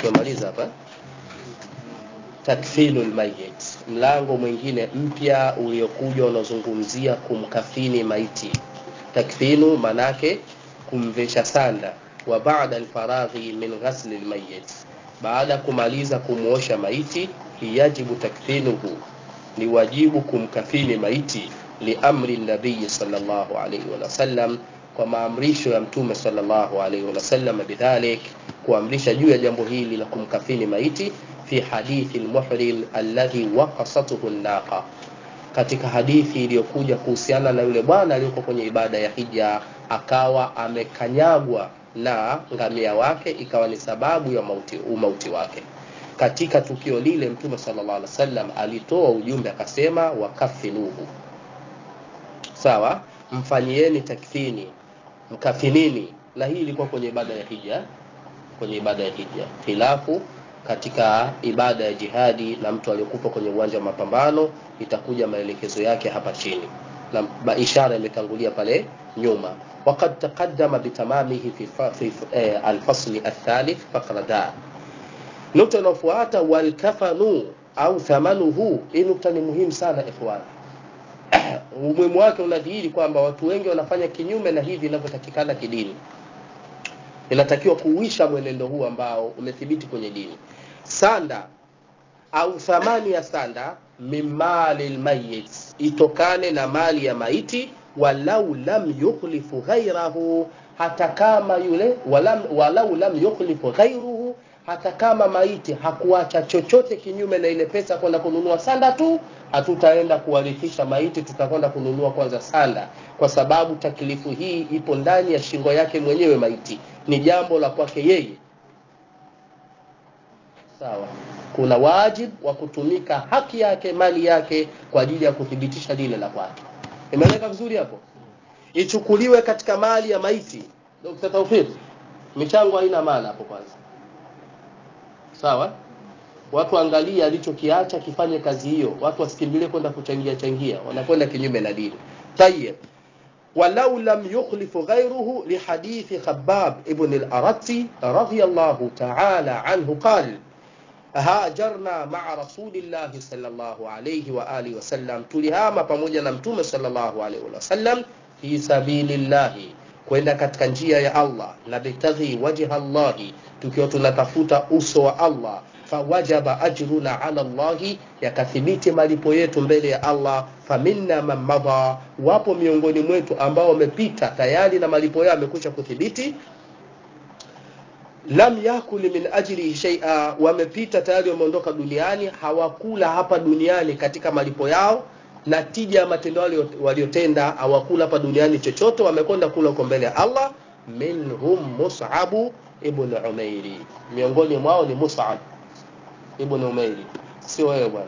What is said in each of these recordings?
tumemaliza hapa takfinu lmayit mlango mwingine mpya uliokuja unazungumzia kumkafini maiti takfinu manake kumvesha sanda wa baada alfaraghi min ghasli lmayit baada ya kumaliza kumwosha maiti yajibu takfinuhu ni wajibu kumkafini maiti liamri nabii sallallahu alaihi wasallam kwa maamrisho ya mtume sallallahu alaihi wasallam bidhalik kuamrisha juu ya jambo hili la kumkafini maiti fi hadithi lmuhrim alladhi waqasatuhu naqa katika hadithi iliyokuja kuhusiana na yule bwana aliyoko kwenye ibada ya hija akawa amekanyagwa na ngamia wake ikawa ni sababu ya mauti, umauti wake katika tukio lile mtume sallallahu alaihi wasallam alitoa ujumbe akasema wakafinuhu sawa mfanyieni takfini mkafinini na hii ilikuwa kwenye ibada ya hija kwenye ibada ya hija khilafu katika ibada ya jihadi na mtu aliyokufa kwenye uwanja wa mapambano itakuja maelekezo yake hapa chini na ishara imetangulia pale nyuma وقد تقدم بتمامه في, في الفصل الثالث فقرة دا nukta inayofuata walkafanu au thamanuhu hii nukta ni muhimu sana ikhwan umuhimu wake unadhihiri kwamba watu wengi wanafanya kinyume na hivi inavyotakikana kidini inatakiwa kuuisha mwenendo huu ambao umethibiti kwenye dini sanda au thamani ya sanda mimali lmayit itokane na mali ya maiti walau lam yukhlifu ghairahu hata kama yule walam, walau lam yukhlifu ghairuhu hata kama maiti hakuacha chochote kinyume na ile pesa kwenda kununua sanda tu hatutaenda kuwarithisha maiti tutakwenda kununua kwanza sanda kwa sababu taklifu hii ipo ndani ya shingo yake mwenyewe maiti ni jambo la kwake yeye sawa kuna wajibu wa kutumika haki yake mali yake kwa ajili ya kuthibitisha lile la kwake imeeleka vizuri hapo ichukuliwe katika mali ya maiti Dr. Taufik michango haina maana hapo kwanza sawa watu angalia alichokiacha kifanye kazi hiyo watu wasikimbilie kwenda kuchangia changia wanakwenda kinyume na dini tayeb ولو لم يخلف غيره لحديث خباب ابن الأرتي رضي الله تعالى عنه قال هاجرنا مع رسول الله صلى الله عليه وآله وسلم تلهام pamoja na mtume sallallahu alaihi wasallam fi sabilillahi kwenda katika njia ya Allah na bitaghi wajha Allah tukiwa tunatafuta uso wa Allah fawajaba ajruna ala Allahi, yakathibiti malipo yetu mbele ya Allah. Faminna man madha, wapo miongoni mwetu ambao wamepita tayari na malipo yao yamekwisha kuthibiti. Lam yakuli min ajrihi shay'a, wamepita tayari, wameondoka duniani, hawakula hapa duniani katika malipo yao na tija ya matendo yao waliotenda, hawakula hapa duniani chochote, wamekwenda kula huko mbele ya Allah. Minhum Mus'ab ibn Umairi, miongoni mwao ni Mus'ab ibn Umairi, sio wewe bwana,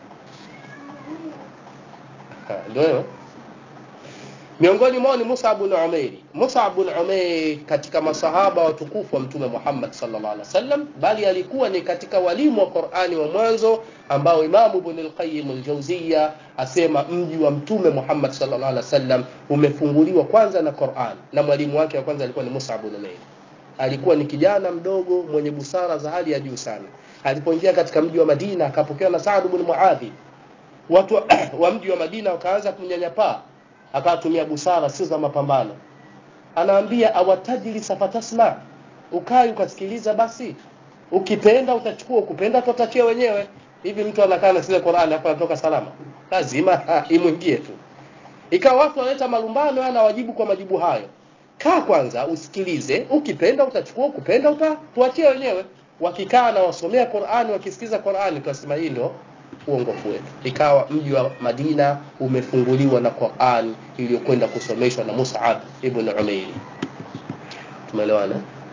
ndio wewe. Miongoni mwao ni Musa ibn Umairi. Musa ibn Umairi katika masahaba watukufu wa Mtume Muhammad sallallahu alaihi wasallam, bali alikuwa ni katika walimu wa Qur'ani wa mwanzo ambao Imamu Ibn al-Qayyim al-Jawziyya asema mji wa Mtume Muhammad sallallahu alaihi wasallam umefunguliwa kwanza na Qur'an, na mwalimu wake wa kwanza alikuwa ni Musa ibn Umairi. Alikuwa ni kijana mdogo mwenye busara za hali ya juu sana. Alipoingia katika mji wa Madina akapokewa na Saad ibn Muadhi. Watu wa mji wa Madina wakaanza kumnyanyapaa akatumia busara sio za mapambano anaambia awatajili safatasma ukai ukasikiliza basi ukipenda utachukua ukipenda tutachia wenyewe hivi mtu anakaa na sile Qur'ani hapa anatoka salama lazima imwingie tu ikawa watu wanaleta malumbano ana wajibu kwa majibu hayo kaa kwanza usikilize ukipenda utachukua ukipenda utatuachia wenyewe wakikaa na wasomea Qur'ani wakisikiza Qur'ani tunasema hii ndio uongofu wetu. Ikawa mji wa Madina umefunguliwa na Qur'an iliyokwenda kusomeshwa na Mus'ab ibn Umairi. Tumeelewana?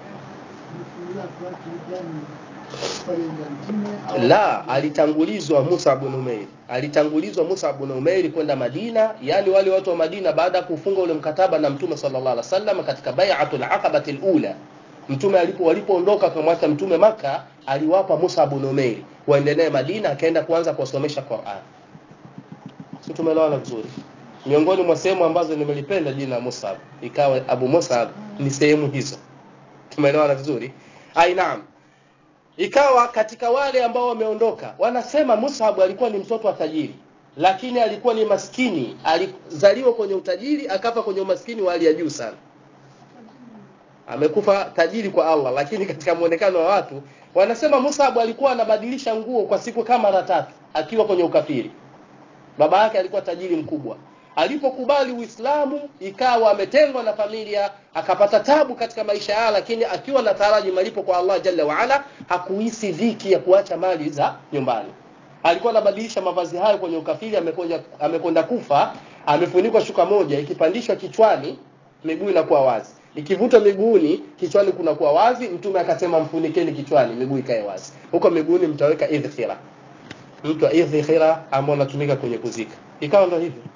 La, alitangulizwa Musa ibn Umair. Alitangulizwa Musa ibn Umair kwenda Madina, yani wale watu wa Madina baada ya kufunga ule mkataba na Mtume sallallahu alaihi wasallam katika bai'atul aqabati al-ula. Mtume alipo walipoondoka kumwacha Mtume maka aliwapa Musa ibn Umair waendelee Madina, akaenda kuanza kuwasomesha Qur'an. Si tumeelewana vizuri? Miongoni mwa sehemu ambazo nimelipenda jina Musab ikawa Abu Musab ni sehemu hizo. Tumeelewana vizuri? Ai naam. ikawa katika wale ambao wameondoka wanasema Mus'ab alikuwa ni mtoto wa tajiri lakini alikuwa ni maskini alizaliwa kwenye utajiri akafa kwenye umaskini wa hali ya juu sana amekufa tajiri kwa Allah lakini katika muonekano wa watu wanasema Mus'ab alikuwa anabadilisha nguo kwa siku kama mara tatu akiwa kwenye ukafiri baba yake alikuwa tajiri mkubwa alipokubali Uislamu ikawa ametengwa na familia akapata tabu katika maisha yake lakini akiwa na taraji malipo kwa Allah Jalla wa Ala hakuhisi dhiki ya kuacha mali za nyumbani alikuwa anabadilisha mavazi hayo kwenye ukafiri amekonja amekonda kufa amefunikwa shuka moja ikipandishwa kichwani miguu inakuwa wazi ikivutwa miguuni kichwani kunakuwa wazi mtume akasema mfunikeni kichwani miguu ikae wazi huko miguuni mtaweka idhkhira mtu wa idhkhira ambao unatumika kwenye kuzika ikawa ndo hivyo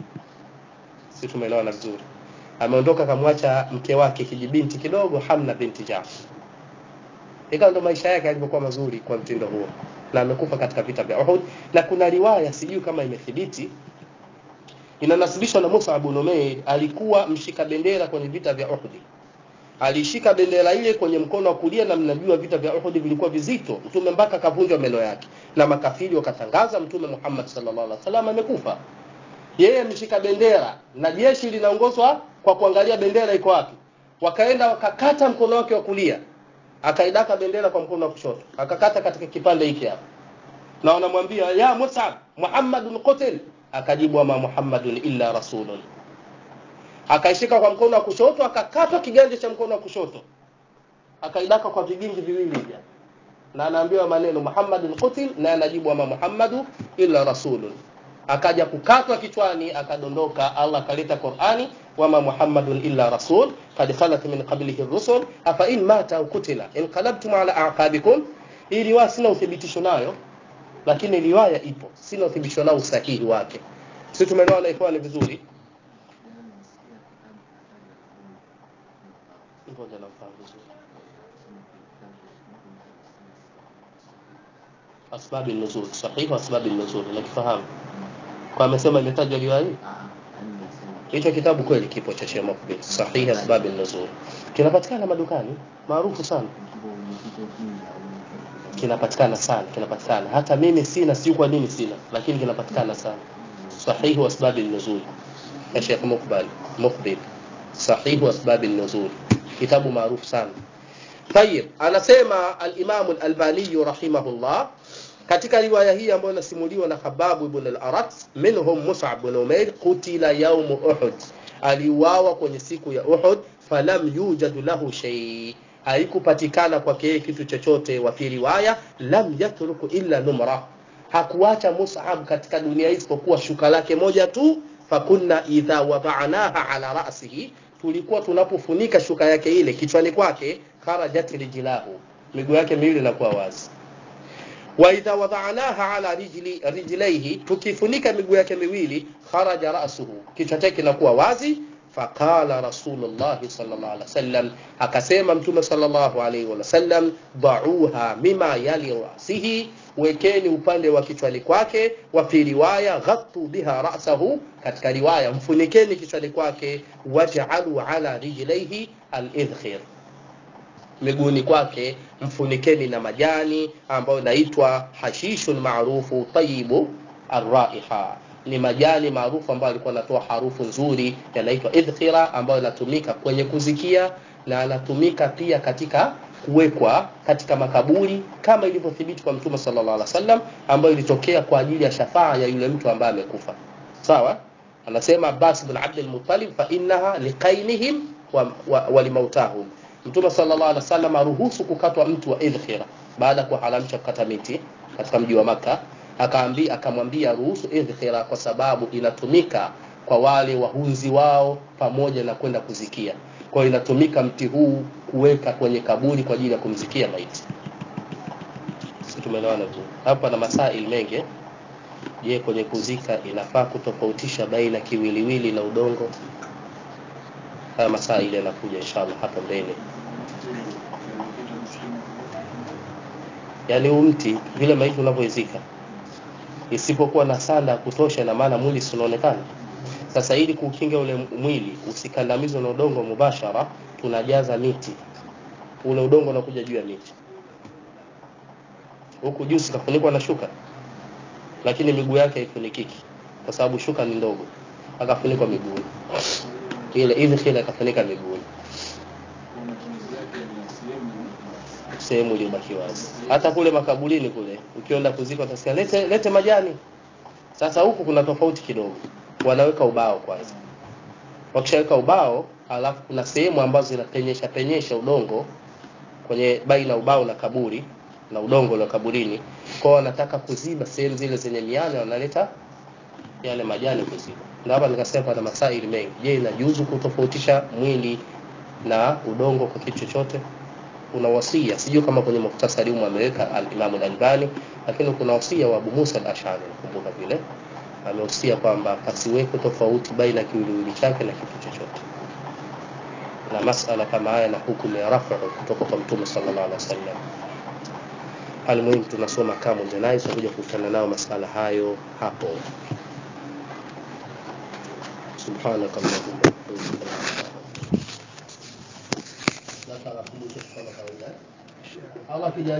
si tumeelewana vizuri ameondoka akamwacha mke wake kijibinti kidogo Hamna binti Jafar ikawa ndo maisha yake yalivyokuwa mazuri kwa mtindo huo na amekufa katika vita vya Uhud na kuna riwaya sijui kama imethibiti inanasibishwa na Musa ibn Umair alikuwa mshika bendera kwenye vita vya Uhud alishika bendera ile kwenye mkono wa kulia na mnajua vita vya Uhud vilikuwa vizito mtume mpaka kavunjwa meno yake na makafiri wakatangaza mtume Muhammad sallallahu alaihi wasallam amekufa yeye mshika bendera na jeshi linaongozwa kwa kuangalia bendera iko wapi wakaenda wakakata mkono wake wa kulia akaidaka bendera kwa mkono wa kushoto akakata katika kipande hiki hapa na wanamwambia ya Mus'ab Muhammadun qutil akajibu ama Muhammadun illa rasulun akaishika kwa mkono wa kushoto akakata kiganja cha mkono wa kushoto akaidaka kwa vigingi viwili hivi na anaambiwa maneno Muhammadun qutil na anajibu ama Muhammadu illa rasulun akaja kukatwa kichwani akadondoka Allah akaleta Qur'ani wama Muhammadun illa rasul qad khalat min qablihi ar-rusul afa in mata au kutila inqalabtum ala a'qabikum hii riwaya sina uthibitisho nayo lakini riwaya ipo sina uthibitisho nao usahihi wake sisi tumeelewana ikhwani vizuri ngoja nafahamu vizuri asbabi nuzul sahihi asbabi nuzul nakifahamu kwa amesema imetajwa riwaya hii hicho kitabu kweli kipo cha Sheikh Mukbil sahihi asbab an-nuzul kinapatikana madukani maarufu sana kinapatikana sana kinapatikana hata mimi sina si kwa nini sina lakini kinapatikana sana sahihi asbab an-nuzul ya Sheikh Mukbil Mukbil sahihi asbab an-nuzul kitabu maarufu sana طيب anasema al-Imam al-Albani rahimahullah katika riwaya hii ambayo inasimuliwa na Khababu ibn al-Arat minhum Mus'ab ibn Umair qutila yawm Uhud aliuawa kwenye siku ya Uhud falam yujad lahu shay haikupatikana kwake yeye kitu chochote wa fi riwaya lam yatruku illa numra hakuacha Mus'ab katika dunia hii isipokuwa shuka lake moja tu fakunna idha wada'naha ala ra'sihi tulikuwa tunapofunika shuka yake ile kichwani kwake kharajat rijlahu miguu yake miwili inakuwa wazi wa idha wada'naha ala rijli rijlaihi tukifunika miguu yake miwili kharaja ra'suhu kichwa chake kinakuwa wazi faqala rasulullah sallallahu alaihi wasallam akasema mtume sallallahu alaihi wasallam da'uha mima yali ra'sihi wekeni upande wa kichwani kwake wa fi riwaya ghattu biha ra'sahu katika riwaya mfunikeni kichwani kwake waj'alu ala rijlaihi al-idkhir miguuni kwake mfunikeni na majani ambayo inaitwa hashishun maarufu tayibu arraiha ni majani maarufu ambayo alikuwa anatoa harufu nzuri yanaitwa idkhira ambayo inatumika kwenye kuzikia na anatumika pia katika kuwekwa katika makaburi kama ilivyothibiti kwa mtume sallallahu alaihi wasallam ambayo ilitokea kwa ajili ya shafaa ya yule mtu ambaye amekufa sawa anasema Abbas bin Abdul Muttalib fa innaha liqainihim wa, wa, wa limautahum Mtume sallallahu alaihi wasallam aruhusu kukatwa mtu wa idhkhira baada ya kuharamisha kukata miti katika mji wa maka akaambia akamwambia ruhusu idhkhira kwa sababu inatumika kwa wale wahunzi wao pamoja na kwenda kuzikia. Kwa hiyo inatumika mti huu kuweka kwenye kaburi kwa ajili ya kumzikia maiti. Sisi tumeelewana tu. Hapa na masaili mengi. Je, kwenye kuzika inafaa kutofautisha baina kiwiliwili na udongo? haya masaili yanakuja inshallah hapa mbele yaani huu mti vile maiti unavyoizika isipokuwa na sanda ya kutosha na maana mwili unaonekana sasa ili kukinga ule mwili usikandamizwe na udongo mubashara tunajaza miti ule udongo unakuja juu ya miti huku juu sikafunikwa na shuka lakini miguu yake haifunikiki kwa sababu shuka ni ndogo akafunikwa miguuni ile hivi kile akafunika miguuni sehemu iliyobaki wazi hata kule makaburini kule ukienda kuzika utasikia lete lete majani sasa huku kuna tofauti kidogo wanaweka ubao kwanza wakishaweka ubao alafu kuna sehemu ambazo zinapenyesha penyesha udongo kwenye baina ubao na kaburi na udongo la kaburini kwao wanataka kuziba sehemu zile zenye miale wanaleta yale majani kuziba ndio hapa nikasema pana masaili mengi je inajuzu kutofautisha mwili na udongo kwa kitu chochote kuna wasia sijui kama kwenye muktasari humu ameweka al-Imam al-Albani lakini kuna wasia wa Abu Musa al-Ash'ari nakumbuka vile amehusia kwamba pasiwepo tofauti baina kiwiliwili chake na kitu chochote na masala kama haya na hukumu ya rafu kutoka kwa Mtume sallallahu alaihi wasallam almuhimu tunasoma kama janaiz tutakuja kukutana nao masala hayo hapo subhanaka allahumma wa bihamdika Allah